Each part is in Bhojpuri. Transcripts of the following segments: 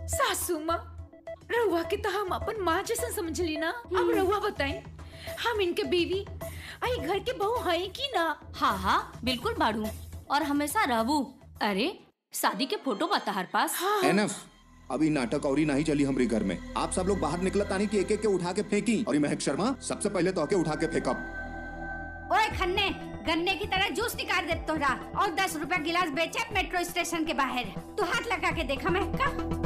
सासू माँ रहुआ के तो हम अपन माँ जैसा समझ ली ना अब रहुआ बताएं हम इनके बीवी आई घर के बहू है कि ना हाँ हाँ बिल्कुल बाड़ू और हमेशा रहू अरे शादी के फोटो बता हर पास हाँ एनफ अभी नाटक और ही नहीं चली हमारे घर में आप सब लोग बाहर निकलत तानी कि एक एक के उठा के फेंकी और ये महक शर्मा सबसे पहले तो के उठा के फेंकब ओए खन्ने गन्ने की तरह जूस निकाल दे तोहरा और दस रुपया गिलास बेचे मेट्रो स्टेशन के बाहर तू हाथ लगा के देखा महका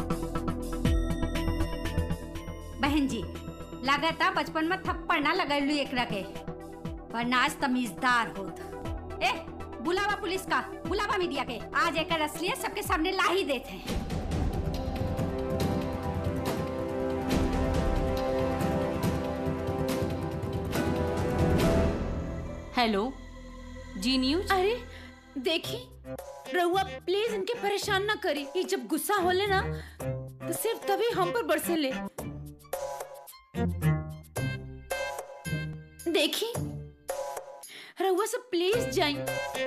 बहन जी लागता बचपन में थप्पड़ ना लगलू एकरा के वरना आज तमीजदार होत ए बुलावा पुलिस का बुलावा मीडिया के आज एकर असलियत सबके सामने ला ही देते हैं हेलो जी न्यूज अरे देखी रहुआ प्लीज इनके परेशान ना करी ये जब गुस्सा होले ना तो सिर्फ तभी हम पर बरसे ले देखी रहुआ सब प्लीज जाई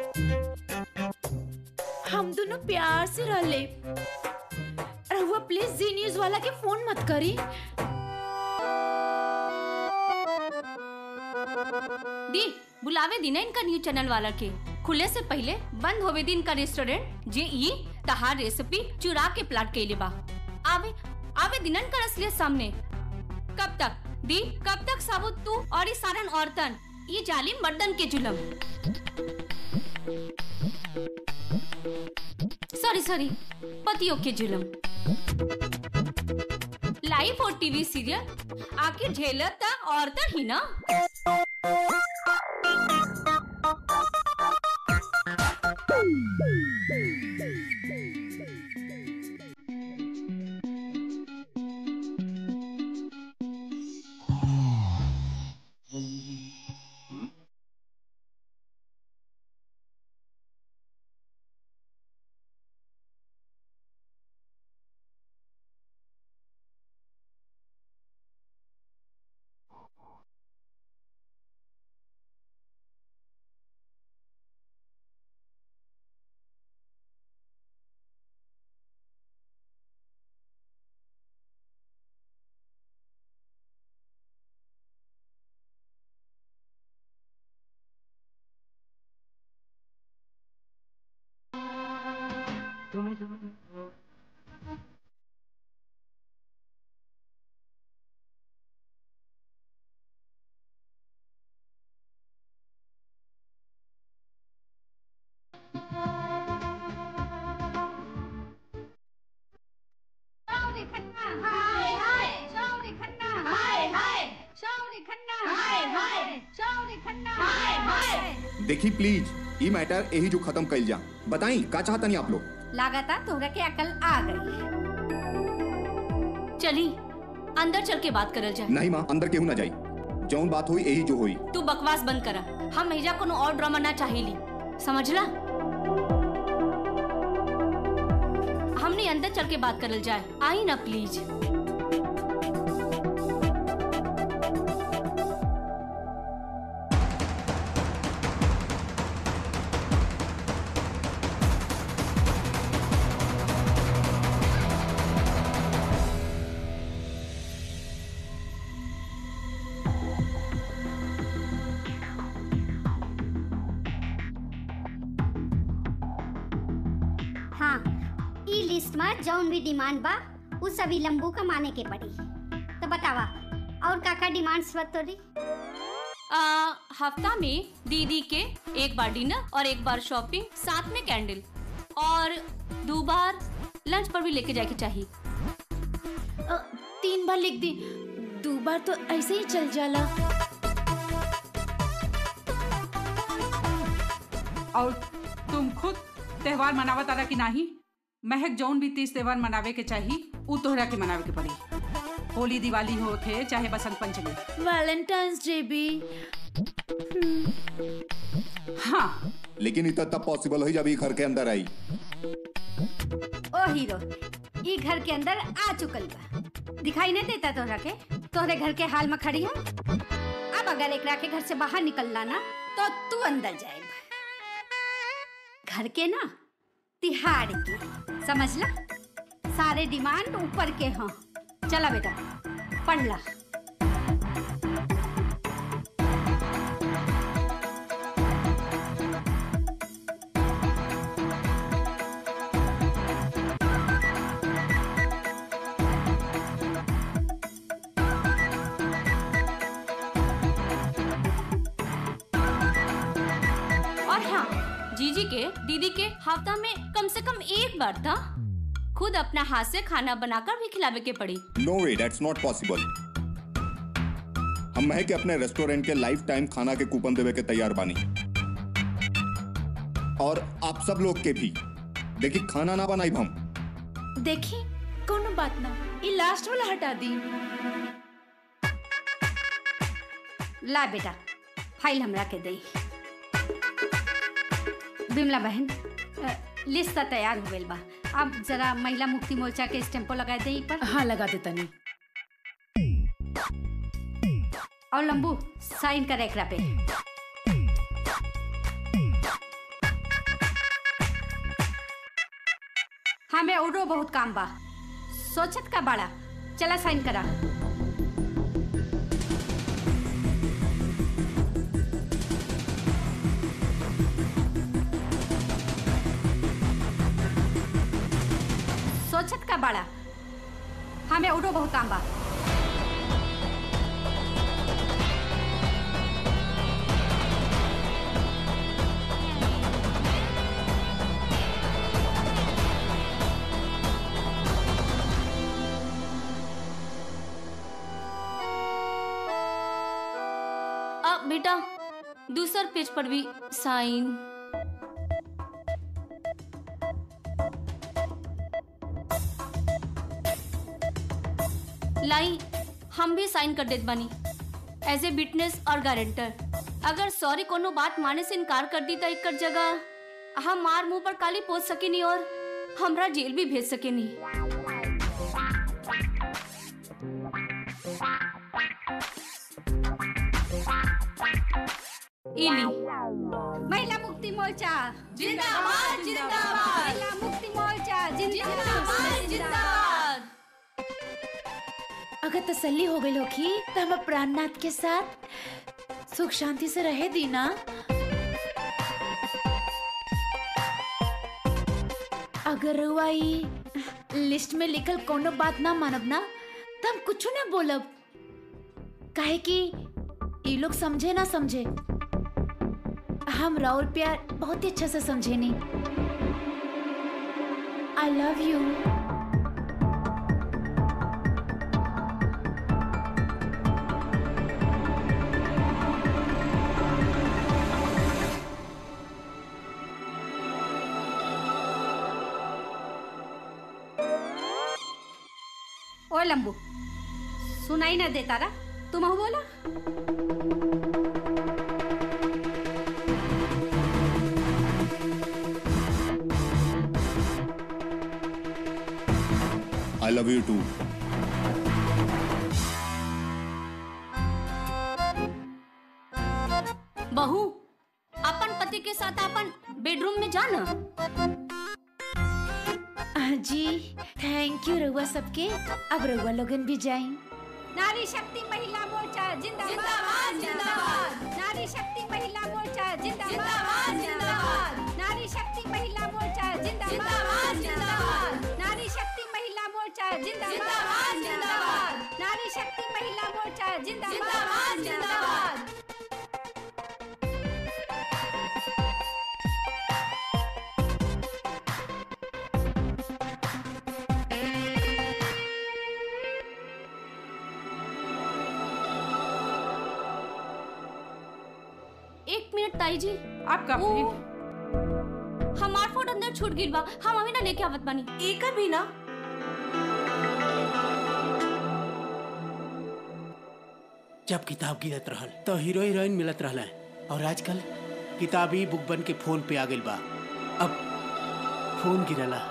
हम दोनों प्यार से रह ले रहुआ प्लीज जी न्यूज वाला के फोन मत करी दी बुलावे दी ना इनका न्यूज चैनल वाला के खुले से पहले बंद होवे दी इनका रेस्टोरेंट जे ई तहार रेसिपी चुरा के प्लाट के बा आवे आवे दिनन कर असलियत सामने कब तक दी कब तक साबुत तू और ये सारन औरतन ये जालिम मर्दन के जुलम सॉरी सॉरी पतियों के जुलम लाइव और टीवी सीरियल आखिर झेलत औरतन ही ना शौरी खन्ना हाय हाय शौरी खन्ना हाय हाय शौरी खन्ना हाय हाय शौरी खन्ना हाय हाय देखी प्लीज ये मैटर यही जो खत्म कल जा बताई का चाहतनी आप लोग लागता तोहरा के अकल आ गई चली अंदर चल के बात करल जाए नहीं माँ अंदर केहू ना जाई जौन बात हुई यही जो हुई तू बकवास बंद करा हम एजा कोनो और ड्रामा ना चाहेली समझला हमने अंदर चल के बात करल जाए आई ना प्लीज हाँ ई लिस्ट में जौन भी डिमांड बा उ सभी लंबू का माने के पड़ी तो बतावा और का का डिमांड्स बा तोरी आ, हफ्ता में दीदी के एक बार डिनर और एक बार शॉपिंग साथ में कैंडल और दो बार लंच पर भी लेके जाके चाहिए अ, तीन बार लिख दी दो बार तो ऐसे ही चल जाला और तुम खुद त्योहार मनावा तारा की नाही महक जौन भी तीज त्योहार मनावे के चाही उ तोहरा के मनावे के पड़ी होली दिवाली होखे चाहे बसंत पंचमी वैलेंटाइंस डे भी हाँ लेकिन इतना तब पॉसिबल हो जब ये घर के अंदर आई ओ हीरो ई घर के अंदर आ चुकल बा दिखाई नहीं देता तोहरा के तोहरे घर के हाल में खड़ी है अब अगर एकरा के घर से बाहर निकलना ना तो तू अंदर जाएगा घर के ना तिहाड़ के समझ ला सारे डिमांड ऊपर के हाँ चला बेटा पढ़ ला और हाँ जीजी के दीदी के हफ्ता में कम से कम एक बार था खुद अपना हाथ से खाना बनाकर भी खिलावे के पड़ी no way that's not possible हम महक के अपने रेस्टोरेंट के लाइफ टाइम खाना के कूपन देवे के तैयार बानी और आप सब लोग के भी देखिए खाना ना बनाई हम देखी कोनो बात ना ये लास्ट वाला हटा दी ला बेटा फाइल हमरा के दई बिमला बहन अ, लिस्ट तो तैयार हो गइल बा अब जरा महिला मुक्ति मोर्चा के स्टेम्पो लगा दे पर हाँ लगा देता नहीं और लंबू साइन कर एकरा पे हमें औरो बहुत काम बा सोचत का बड़ा चला साइन करा सोचत का बड़ा हमें औरो बहुत काम बा अब बेटा दूसर पेज पर भी साइन लाई हम भी साइन कर देत बानी एज ए विटनेस और गारंटर अगर सॉरी कोनो बात माने से इनकार कर दी तो एक जगह हम मार मुंह पर काली पोत सकेनी और हमरा जेल भी भेज सकेनी इली महिला मुक्ति मोर्चा जिंदाबाद जिंदाबाद महिला मुक्ति मोर्चा जिंदाबाद जिंदाबाद अगर तसल्ली हो गई होगी तो हम प्राणनाथ के साथ सुख शांति से रहे दी ना अगर रुआ ई लिस्ट में लिखल कोनो बात ना मानब ना तो हम कुछ ना बोलब काहे कि ये लोग समझे ना समझे हम राउर प्यार बहुत ही अच्छा से समझे नहीं आई लव यू ओ लंबू सुनाई ना देता रा तुम हूँ बोला आई लव यू टू बहू अपन पति के साथ अपन बेडरूम में जाना आ, जी थैंक यू रउआ सबके अब रउआ लोगन भी जाई नारी शक्ति महिला मोर्चा जिंदाबाद जिंदाबाद नारी शक्ति महिला मोर्चा जिंदाबाद जिंदाबाद नारी शक्ति महिला मोर्चा जिंदाबाद जिंदाबाद नारी शक्ति महिला मोर्चा जिंदाबाद जिंदाबाद नारी शक्ति महिला मोर्चा जिंदाबाद जिंदाबाद एक मिनट ताई जी आपका ओ, फिर हमार फोन अंदर छूट गिल बा हम अभी ना लेके आवत बानी एकर भी ना जब किताब गिरत रहल तो हीरो हीरोइन मिलत रहल और आजकल किताब ही बुक बन के फोन पे आ गइल बा अब फोन गिरला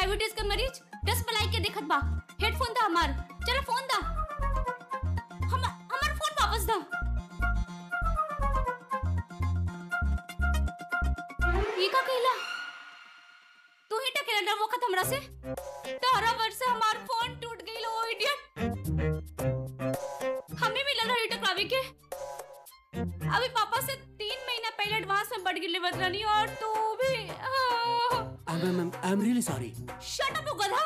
डायबिटीज के मरीज दस पलाई के देखत बा हेडफोन दा हमार चलो फोन दा हम हमार फोन वापस दा ये का कहला तू ही टकेला डर वक्त हमरा से तारा वर्ष से हमार फोन टूट गई लो इडियट हमें मिला रही टकरावे के अभी पापा से तीन महीना पहले एडवांस में बढ़ गिले बदलानी और तू भी I am I am really sorry shut up गधा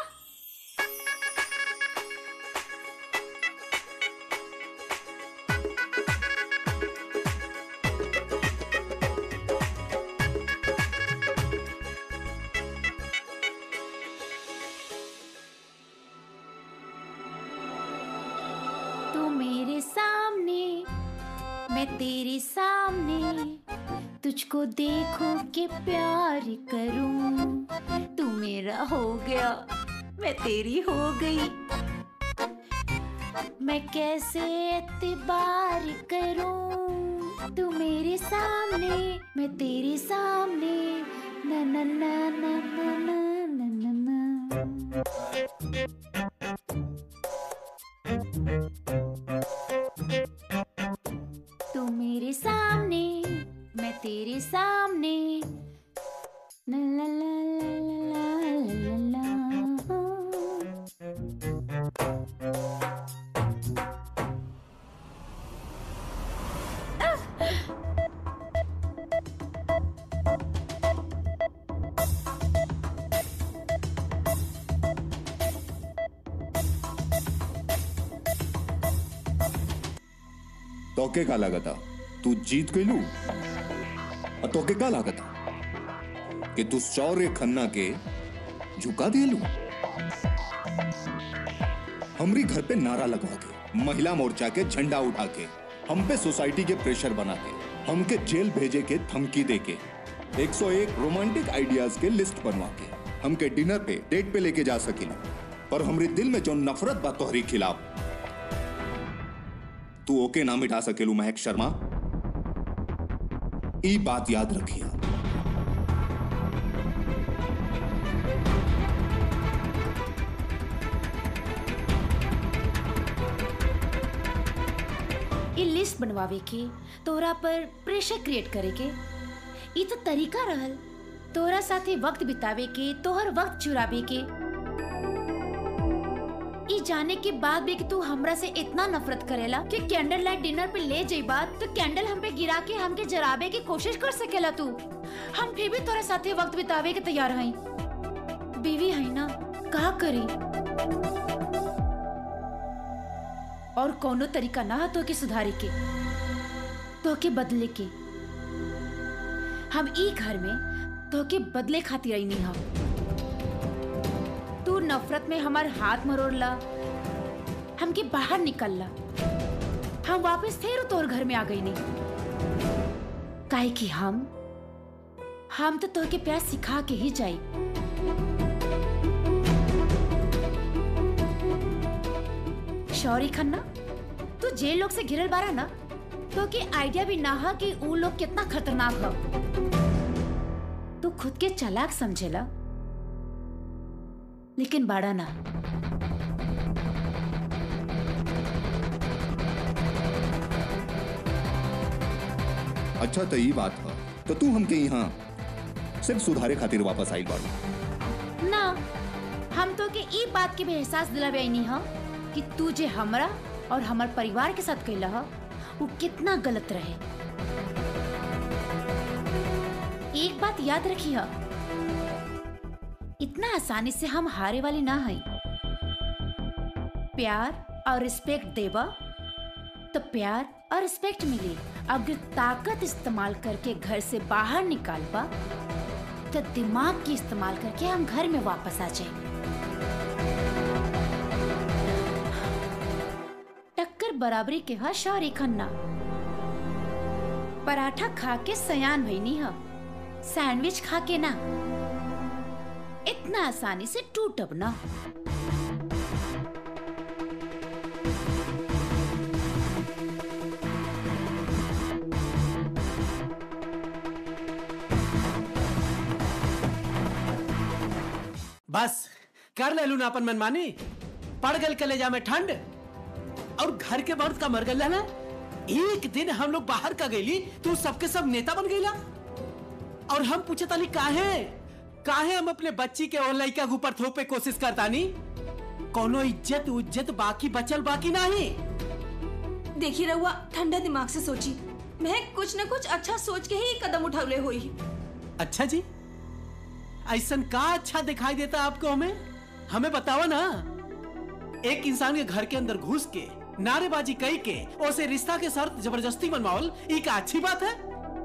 तू मेरे सामने मैं तेरे सामने तुझको देखो के प्यार करूं तू मेरा हो गया मैं तेरी हो गई मैं कैसे एतबार करूं तू मेरे सामने मैं तेरे सामने ना ना ना ना ना ना ना ना ना तू मेरे सामने मैं तेरे सामने ला ला ला ला ला ला ला ला। तोके का लागता तू जीत गईलू और तोके का लागता कि तू शौर्य खन्ना के झुका दिलू हमरी घर पे नारा लगवा के महिला मोर्चा के झंडा उठा के हम पे सोसाइटी के प्रेशर बना के हमके जेल भेजे के धमकी दे के 101 रोमांटिक आइडियाज के लिस्ट बनवा के हमके डिनर पे डेट पे लेके जा सकिला पर हमरे दिल में जो नफरत बा तोहरी खिलाफ तू ओके ना मिटा सकेलू महक शर्मा ई बात याद रखिया ई लिस्ट बनवावे के तोरा पर प्रेशर क्रिएट करे के ई तो तरीका रहल तोरा साथे वक्त बितावे के तोहर वक्त चुरावे के ई जाने के बाद भी कि तू हमरा से इतना नफरत करेला कि कैंडल लाइट डिनर पे ले जाइबा तो कैंडल हम पे गिरा के हमके जराबे की कोशिश कर सकेला तू हम फिर भी तोरा साथे वक्त बितावे के तैयार हई बीवी है ना का करी और कोनो तरीका ना तो के सुधारे के तो के बदले के हम ई घर में तो के बदले खातिर आई नहीं हम तू नफरत में हमार हाथ मरोड़ला हमके बाहर निकलला हम वापस फिर तोर घर में आ गई नहीं काहे कि हम हम तो तोहके प्यार सिखा के ही जाई शौरी खन्ना तू जे लोग से घिरल बारा ना तो के आइडिया भी ना हा कि ऊ लोग कितना खतरनाक ह तू खुद के चालाक समझेला लेकिन बाड़ा ना अच्छा तो ई बात है तो तू हमके यहाँ सिर्फ सुधारे खातिर वापस आई बाड़ू ना हम तो के ई बात के भी एहसास दिलावे नहीं हा कि तू जे हमरा और हमार परिवार के साथ कैला हा वो कितना गलत रहे एक बात याद रखी हा इतना आसानी से हम हारे वाले ना हई प्यार और रिस्पेक्ट देवा तो प्यार और रिस्पेक्ट मिली अगर ताकत इस्तेमाल करके घर से बाहर निकाल पा तो दिमाग की इस्तेमाल करके हम घर में वापस आ जाए टक्कर बराबरी के हा शौरी खन्ना पराठा खा के सयान भईनी हा सैंडविच खा के ना इतना आसानी से टूटब ना बस कर ले लू ना अपन मनमानी पड़ गल कलेजा में ठंड और घर के मर्द का मर गल ना एक दिन हम लोग बाहर का गईली तू सबके सब नेता बन गईला और हम पूछे ताली काहे काहे हम अपने बच्ची के और लड़का के ऊपर थोपे कोशिश करतानी कोनो इज्जत उज्जत बाकी बचल बाकी नहीं देखी रहुआ ठंडा दिमाग से सोची मैं कुछ न कुछ अच्छा सोच के ही कदम उठौले हुई अच्छा जी ऐसन का अच्छा दिखाई देता आपको हमें हमें बताओ ना एक इंसान के घर के अंदर घुस के नारेबाजी कई के उसे रिश्ता के शर्त जबरदस्ती मनवावल ई का अच्छी बात है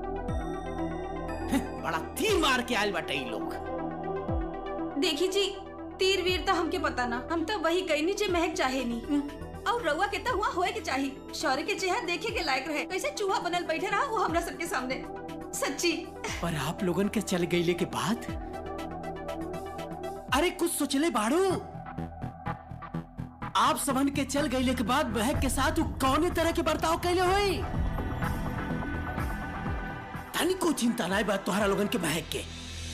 बड़ा तीर मार के आयल बाटे ई लोग देखी जी तीर वीर तो हमके पता ना हम तो वही कहीं जे महक चाहे नहीं और रउआ के तो हुआ होए के चाही शौर्य के चेहरा देखे के लायक रहे कैसे चूहा बनल बैठे रहा वो हमरा सबके सामने सच्ची पर आप लोगन के चल गईले के बाद अरे कुछ सोचले बाड़ू आप सबन के चल गईले के बाद बहक के साथ उ कौने तरह के बर्ताव कैले होई तनिको चिंता नहीं बात तुम्हारा लोगन के बहक के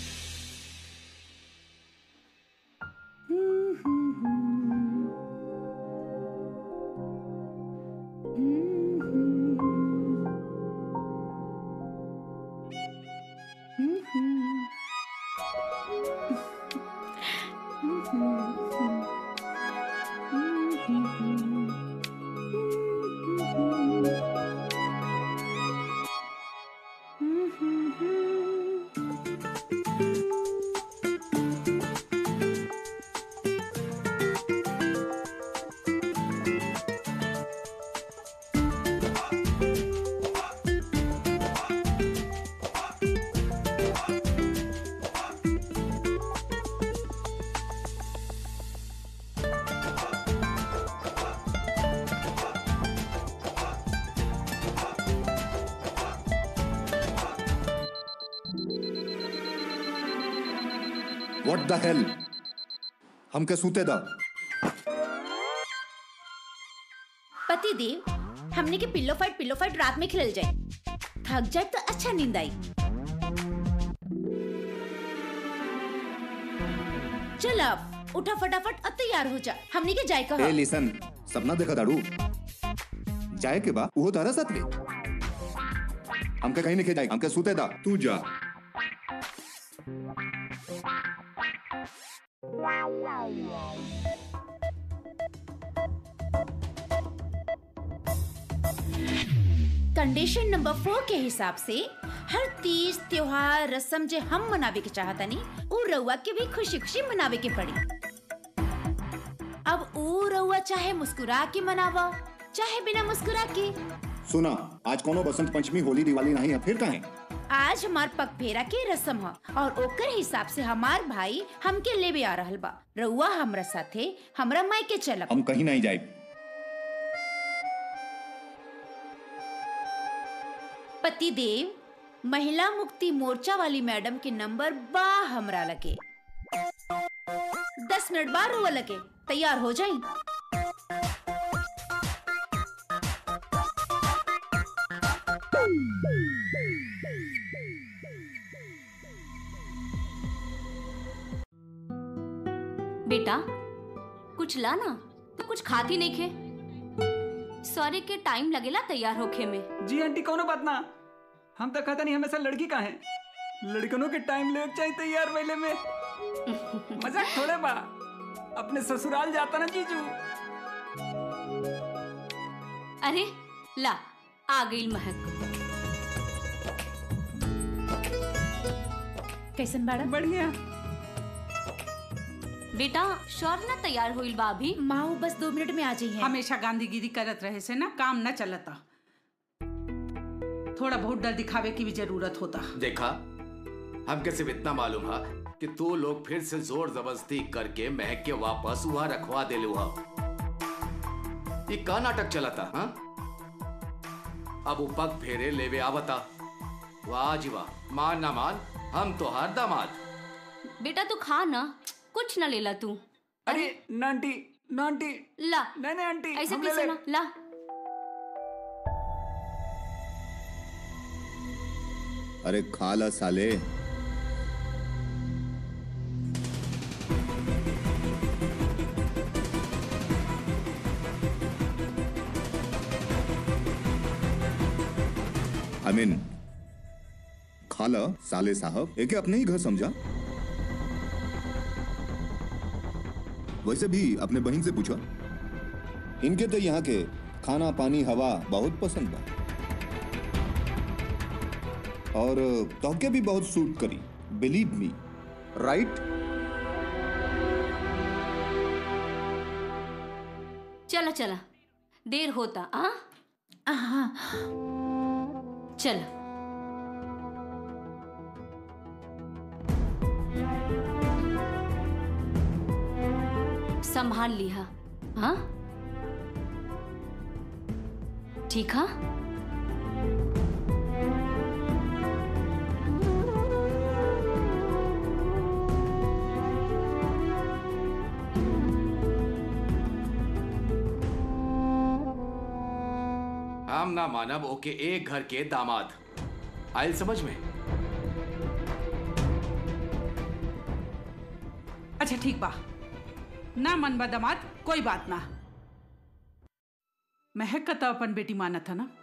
व्हाट द हेल हमके सूते दा पति देव हमने के पिल्लो फाइट पिल्लो फाइट रात में खेल जाए थक जाए तो अच्छा नींद आई चल अब उठा फटाफट अब तैयार हो जा हमने के जाए ए कहा लिसन सपना देखा दाड़ू जाए के बा वो तारा साथ में हमके कहीं नहीं जाए हमके सूते दा तू जा कंडीशन नंबर फोर के हिसाब से हर तीज त्योहार रस्म जे हम मनावे के चाहतनी उ रउआ के भी खुशी खुशी मनावे के पड़ी अब उ रउआ चाहे मुस्कुरा के मनावा चाहे बिना मुस्कुरा के सुना आज कोनो बसंत पंचमी होली दिवाली नहीं है फिर कहें आज हमार पग फेरा के रस्म ह और ओकर हिसाब से हमार भाई हमके लेवे आ रहल बा रउआ हमरा साथे हमरा मायके चलब हम कहीं नहीं जाए पति देव महिला मुक्ति मोर्चा वाली मैडम के नंबर बा हमरा लगे दस मिनट बाद हुआ लगे तैयार हो जाई बेटा कुछ ला ना तो कुछ खाती नहीं खे सॉरी के टाइम लगेला तैयार होखे में जी आंटी कोनो बात ना हम तो कहता नहीं हमेशा लड़की का है लड़कनों के टाइम ले चाहिए तैयार पहले में मजाक थोड़े बा अपने ससुराल जाता ना जीजू अरे ला आ गई महक कैसन बाड़ा बढ़िया बेटा शौर ना तैयार होइल बा अभी माँ बस दो मिनट में आ जाइए हमेशा गांधीगिरी करत रहे से ना काम न चलता थोड़ा बहुत डर दिखावे की भी जरूरत होता देखा हमके सिर्फ इतना मालूम है कि तू लोग फिर से जोर जबरदस्ती करके महक के वापस वहां रखवा दे लू ये का नाटक चला था हाँ? अब वो पग फेरे लेवे आवता वाह जी वाह मान ना मान हम तो हर दामाद बेटा तू खा ना कुछ ना लेला तू अरे नांटी नांटी ला नहीं नहीं आंटी ऐसे हम ले कैसे ले। ना ला अरे खा ला साले आई मीन खाला साले साहब एके अपने ही घर समझा वैसे भी अपने बहन से पूछा इनके तो यहाँ के खाना पानी हवा बहुत पसंद बा और तोके भी बहुत सूट करी बिलीव मी राइट चला चला देर होता आ हाँ चल संभाल लिहा हाँ ठीक हाँ हम ना मानब ओके एक घर के दामाद आयल समझ में अच्छा ठीक बा ना मन बा दमाद कोई बात ना महक का तो अपन बेटी माना था ना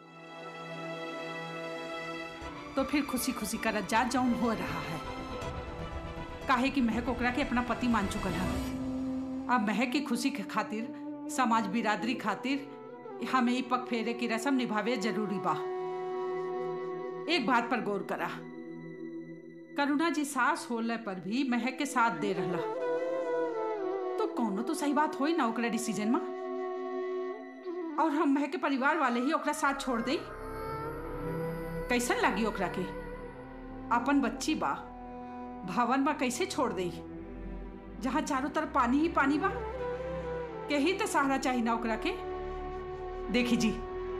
तो फिर खुशी खुशी करत जा जौन हो रहा है काहे कि महक ओकरा के अपना पति मान चुकल है अब महक की खुशी के खातिर समाज बिरादरी खातिर हमें ई पग फेरे की रस्म निभावे जरूरी बा एक बात पर गौर करा करुणा जी सास होले पर भी महक के साथ दे रहला तो कौनो तो सही बात होई ना ओकरा डिसीजन में और हम महक के परिवार वाले ही ओकरा साथ छोड़ दई कैसन लगी ओकरा के अपन बच्ची बा भवन बा कैसे छोड़ दई जहाँ चारों तरफ पानी ही पानी बा के ही तो सहारा चाहिए ना ओकरा के देखी जी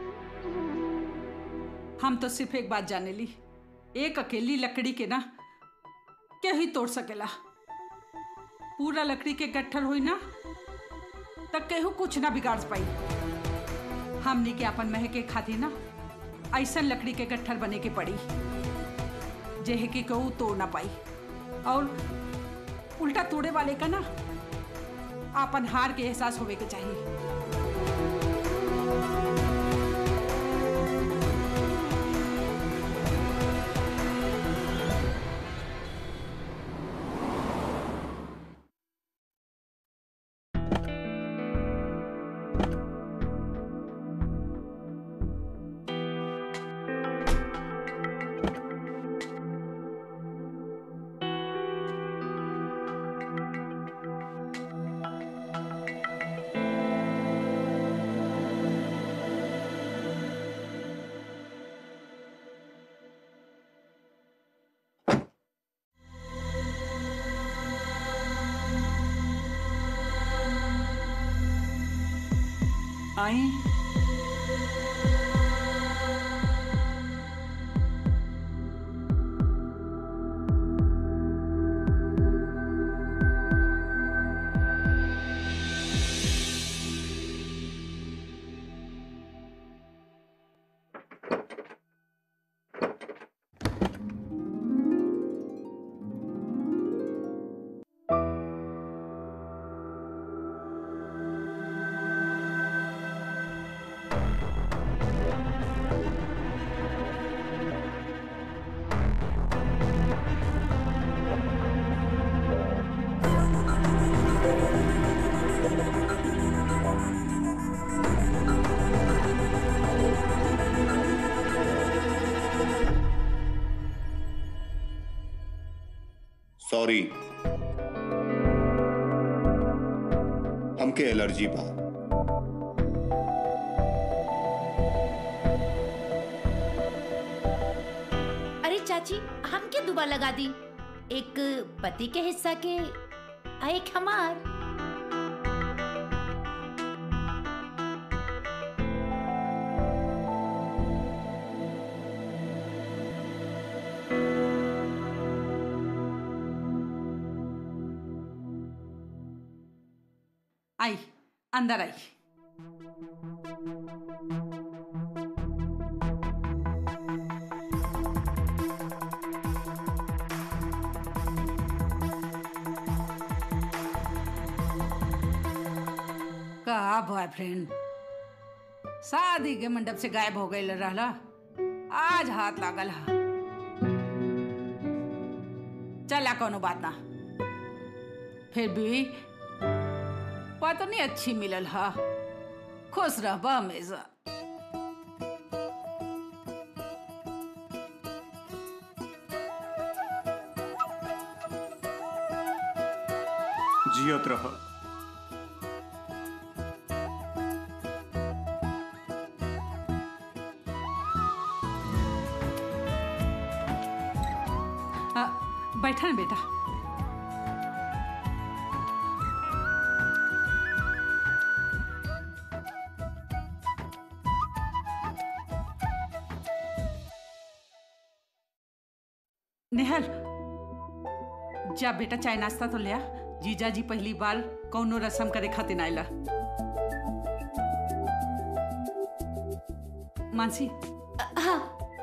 हम तो सिर्फ एक बात जाने ली एक अकेली लकड़ी के ना क्या ही तोड़ सकेला पूरा लकड़ी के गट्ठर हुई ना तब केहू कुछ ना बिगाड़ पाई हमने के अपन मह के खातिर ना ऐसा लकड़ी के गट्ठर बने के पड़ी जेह के कहू तोड़ ना पाई और उल्टा तोड़े वाले का ना अपन हार के एहसास होवे के चाहिए आई सॉरी हमके एलर्जी बा अरे चाची हम के दुबा लगा दी एक पति के हिस्सा के आ एक हमार आई अंदर आई का बॉयफ्रेंड शादी के मंडप से गायब हो गई रहला आज हाथ लागल हा चला कोनो बात ना फिर भी पत्नी अच्छी मिलल हा खुश रहबा हमेशा जियत रह आ, बैठा ना बेटा नेहल जा बेटा चाय नाश्ता तो लिया जीजा जी पहली बार कौनो रसम करे खातिर आइला मानसी हाँ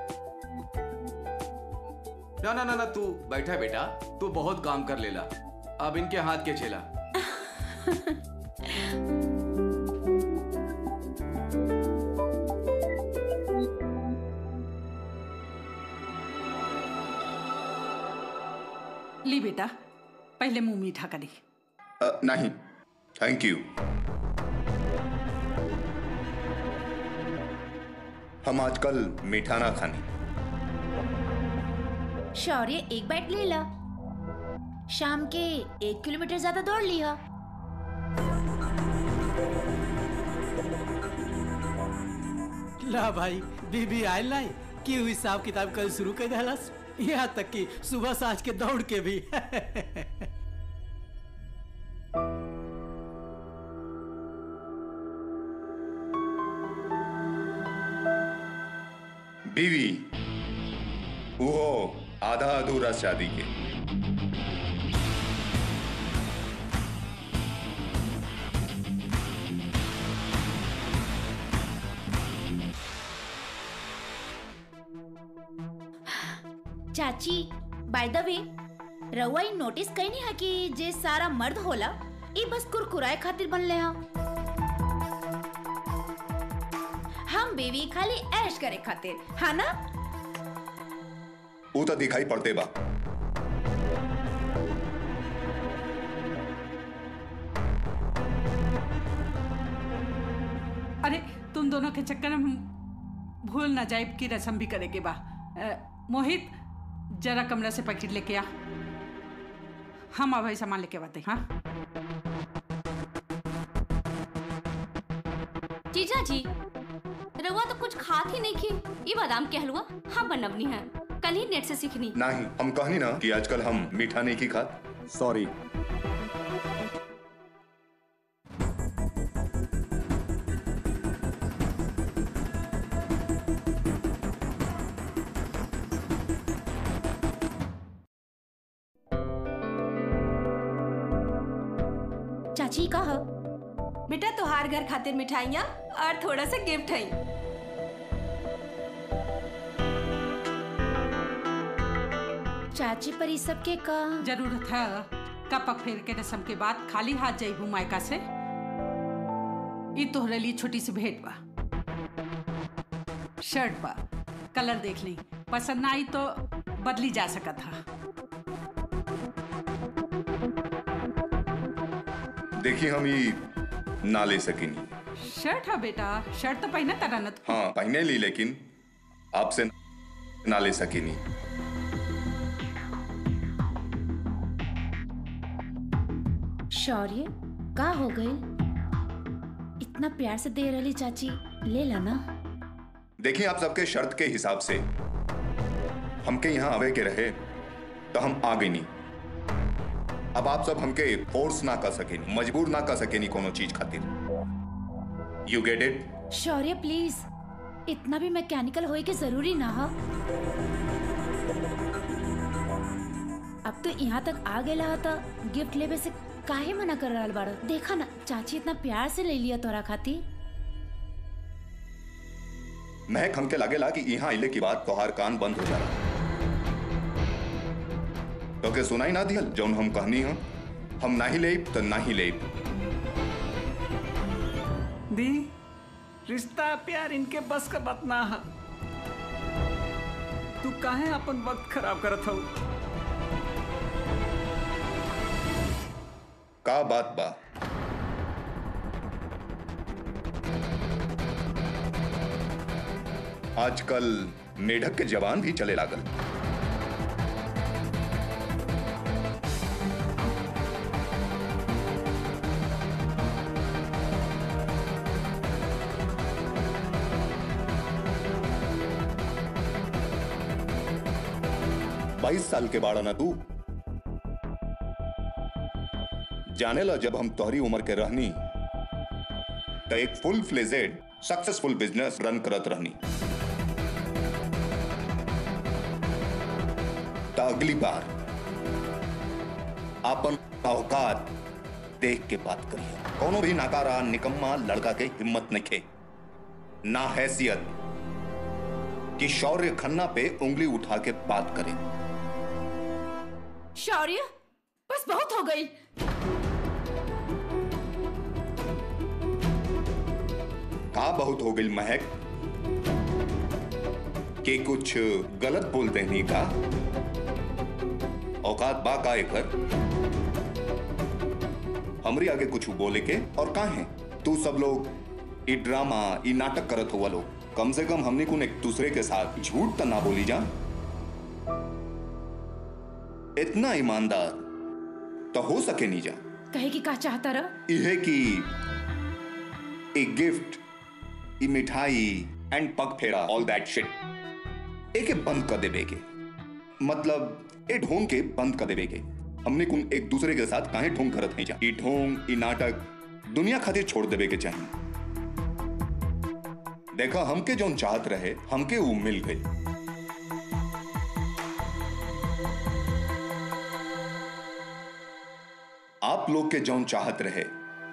ना ना ना ना तू बैठा बेटा तू बहुत काम कर लेला अब इनके हाथ के छेला ली बेटा पहले मुंह मीठा करी अ, नहीं थैंक यू हम आजकल मीठा ना खानी शौर्य एक बाइट ले ला शाम के एक किलोमीटर ज्यादा दौड़ लिया ला भाई बीबी आयल नहीं कि उ हिसाब किताब कल शुरू कर दहलस यहाँ तक कि सुबह साँझ के दौड़ के भी बीवी वो आधा अधूरा शादी के चाची बाय द वे रउआ ई नोटिस कईनी है कि जे सारा मर्द होला ई बस कुरकुराए खातिर बनले हा हम बेबी खाली ऐश करे खातिर हाँ ना वो तो दिखाई पड़ते बा अरे तुम दोनों के चक्कर में हम भूल ना जाए की रसम भी करेंगे बा अ, मोहित जरा कमरा से पैकेट लेके आ हम अब सामान लेके आते हाँ जीजा जी रउआ तो कुछ खात ही नहीं की ये बादाम के हलवा हाँ बनवनी है कल ही नेट से सीखनी नहीं हम कहनी ना कि आजकल हम मीठा नहीं की खात सॉरी चाची का ह? बेटा तुहार घर खातिर मिठाइयाँ और थोड़ा सा गिफ्ट है चाची पर ई सब के का जरूरत है कपक फेर के रसम के बाद खाली हाथ जाइबू मायका से ई तोहरे लिए छोटी सी भेंट बा शर्ट बा कलर देख ली पसंद ना आई तो बदली जा सकत हा देखिए हम ये ना ले सकिनी शर्ट है बेटा शर्ट तो पहने तरह न तू। हाँ पहने ली लेकिन आपसे ना ले सकिनी शौर्य का हो गई इतना प्यार से दे रही चाची ले ला ना देखिए आप सबके शर्त के हिसाब से हमके यहाँ आवे के रहे तो हम आ गई नहीं अब आप सब हमके फोर्स ना कर सकेनी मजबूर ना कर सकेनी कोनो चीज खातिर you get it Shaurya please इतना भी मैकेनिकल होए के जरूरी ना हा अब तो यहाँ तक आ गया था गिफ्ट लेवे से काहे मना कर रहा बाड़ा देखा ना चाची इतना प्यार से ले लिया तोरा खातिर महक हमके लागेला कि यहाँ आइले की बात तोहार कान बंद हो जाला तो के सुनाई ना दियल जौन हम कहनी हम हम नाही लेब तो नाही लेब दी रिश्ता प्यार इनके बस का बात ना है तू काहे अपन वक्त खराब करत हऊ का बात बा आजकल मेढक के जवान भी चले लागल बाईस साल के बाड़ा ना तू जाने ला जब हम तोहरी उम्र के रहनी तो एक full fledged successful business run करत रहनी तो अगली बार अपन औकात देख के बात करिए कोनो भी नाकारा निकम्मा लड़का के हिम्मत नखे ना हैसियत कि शौर्य खन्ना पे उंगली उठा के बात करे शौर्य बस बहुत हो गई का बहुत हो गई महक के कुछ गलत बोलते नहीं का औकात बा का एकर हमरी आगे कुछ बोले के और का है तू सब लोग ई ड्रामा ई नाटक करत हुआ लोग कम से कम हमने कुन एक दूसरे के साथ झूठ तो ना बोली जा इतना ईमानदार तो हो सके नहीं जा कहे कि का चाहता रह इहे की एक गिफ्ट ई मिठाई एंड पग फेरा ऑल दैट शिट एके बंद कर देवे के मतलब ए ढोंग के बंद कर देवे के हमने कुन एक दूसरे के साथ काहे ढोंग करत नहीं जा ई ढोंग ई नाटक दुनिया खातिर छोड़ देवे के चाहिए देखा हमके जौन चाहत रहे हमके वो मिल गई आप लोग के जौन चाहत रहे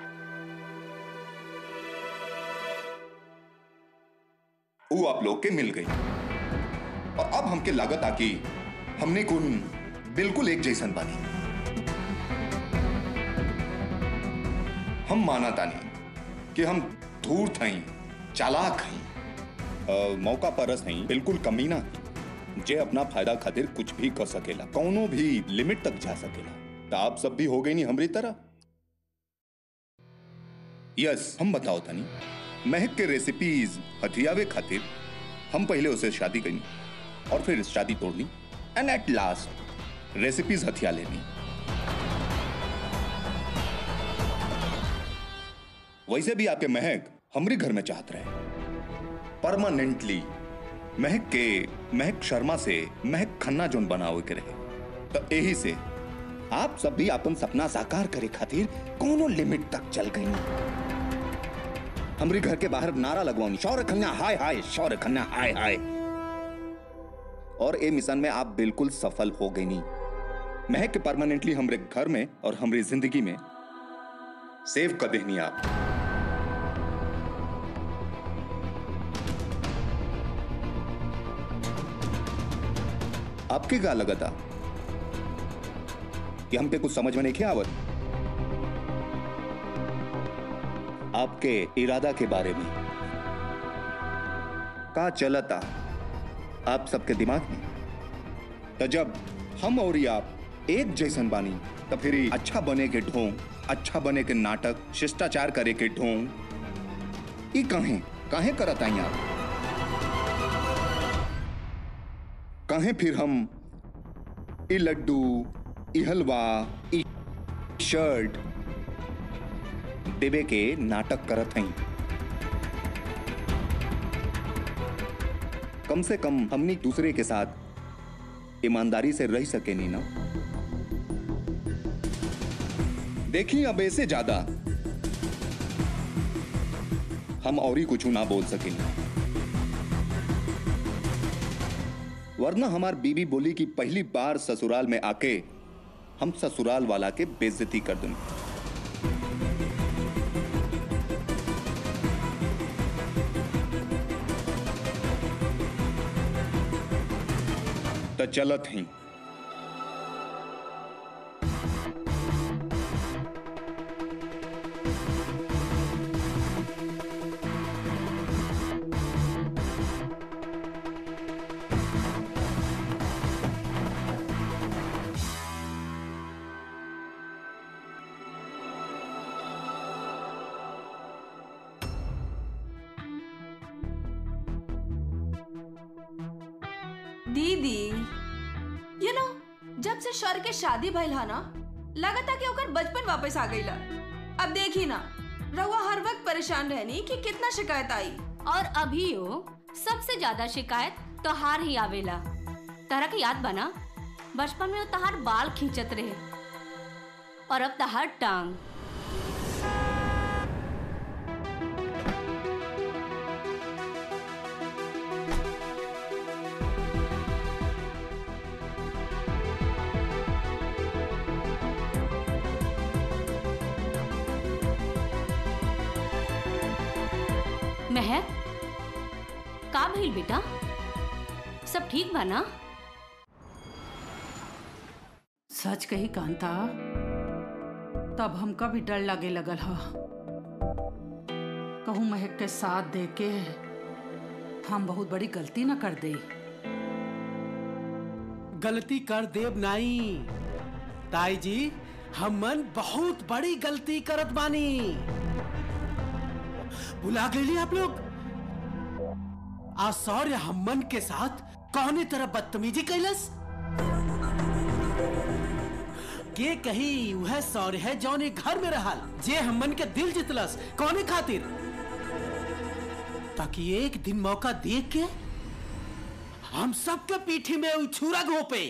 वो आप लोग के मिल गई और अब हमके लागत आकी हमने कुन बिल्कुल एक जैसन बानी हम माना तानी कि हम धूर्त हई चालाक हई अ, मौका परस हई बिल्कुल कमीना हई जे अपना फायदा खातिर कुछ भी कर सकेला कौनो भी लिमिट तक जा सकेला तो आप सब भी हो गई नहीं हमरी तरह यस हम बताओ तनी महक के रेसिपीज हथियावे खातिर हम पहले उसे शादी करी और फिर शादी तोड़नी एंड एट लास्ट रेसिपीज हथिया लेनी वैसे भी आपके महक हमरे घर में चाहत रहे परमानेंटली महक के महक शर्मा से महक खन्ना जोन बनावे के रहे तो यही से आप सब भी अपन सपना साकार करे खातिर कोनो लिमिट तक चल गई हमरे घर के बाहर नारा लगवानी शौर्य खन्ना हाय हाय शौर्य खन्ना हाय हाय और ए मिशन में आप बिल्कुल सफल हो गई नहीं महक के परमानेंटली हमरे घर में और हमारी जिंदगी में सेव कर देनी आप आपके क्या लगा था कि हमके कुछ समझ में नहीं आवत आपके इरादा के बारे में का चलता आप सबके दिमाग में तो जब हम और ये आप एक जैसन बानी तो फिर ई अच्छा बने के ढोंग अच्छा बने के नाटक शिष्टाचार करे के ढोंग ई कहे काहे करत आई आप कहे फिर हम ई लड्डू ई हलवा ई शर्ट देवे के नाटक करत हई कम से कम हमनी दूसरे के साथ ईमानदारी से रह सके नहीं ना देखिए अब ऐसे ज्यादा हम और ही कुछ ना बोल सके वरना हमार बीबी बोली कि पहली बार ससुराल में आके हम ससुराल वाला के बेइज्जती कर दूंगे तो चलत ही दीदी यू नो जब से शौर्य के शादी भइल हा ना लगता कि ओकर बचपन वापस आ गईला अब देखी ना रउआ हर वक्त परेशान रहनी कि कितना शिकायत आई और अभी हो सबसे ज्यादा शिकायत तोहार ही आवेला तारा के याद बना बचपन में वो तहार बाल खींचत रहे और अब तहार टांग महक का भइल बेटा सब ठीक बा ना सच कही कांता तब हमका भी डर लगे लगल ह कहूँ महक के साथ दे के हम बहुत बड़ी गलती न कर दे गलती कर देव नाई ताई जी हमन बहुत बड़ी गलती करत बानी भुला गई आप लोग आशौर्य हमन के साथ कौने तरह बदतमीजी कैलस के कही वह सौर्य है जौन एक घर में रहल जे हमन के दिल जितलस कौने खातिर ताकि एक दिन मौका देख के हम सबके पीठी में उछूरा घोपे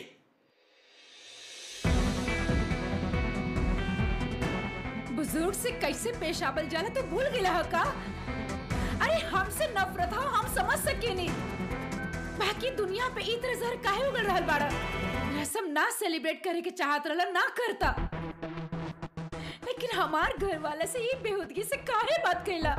बुजुर्ग से कैसे पेश आवल जाला तो भूल गया है का अरे हमसे नफरत हो हम समझ सके नहीं बाकी दुनिया पे ई तरह जहर काहे उगल रहल बाड़ा रसम ना सेलिब्रेट करे के चाहत रहला ना करता लेकिन हमार घर वाले से ये बेहूदगी से काहे बात कैला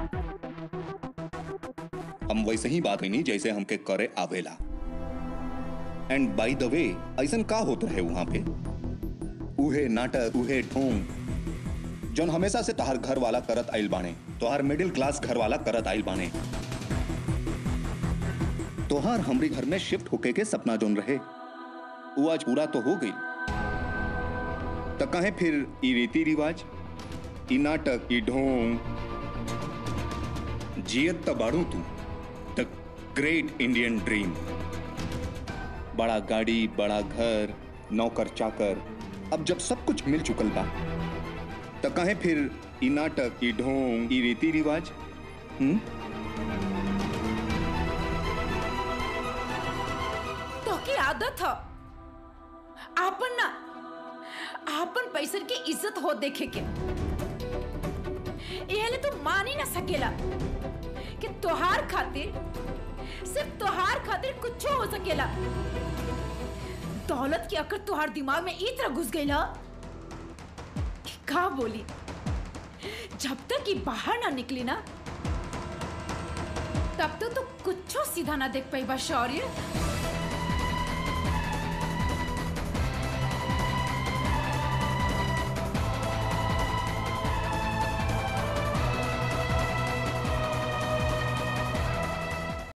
हम वैसे ही बात नहीं जैसे हमके करे आवेला एंड बाय द वे ऐसन का होत रहे वहां पे उहे नाटक उहे ढोंग जौन हमेशा से तहार घर वाला करत आइल बाने तोहार मिडिल क्लास घर वाला करत आइल बाने तोहार हमरी घर में शिफ्ट होके के सपना जोन रहे वो आज पूरा तो हो गई त कहे फिर ई रीति रिवाज ई नाटक ई ढोंग जियत त बाड़ू तू द ग्रेट इंडियन ड्रीम बड़ा गाड़ी बड़ा घर नौकर चाकर अब जब सब कुछ मिल चुकल बा त कहे फिर ई नाटक ई ढोंग ई रीति रिवाज हम्म तो की आदत है आपन ना आपन पैसन की इज्जत हो देखे के ये तो मान ही ना सकेला कि तोहार खातिर सिर्फ तोहार खातिर कुछ हो सकेला दौलत की अकड़ तोहार दिमाग में ई तरह घुस गई ना कि का बोली जब तक ये बाहर ना निकली ना तब तक तो कुछ सीधा ना देख पाई बा शौर्य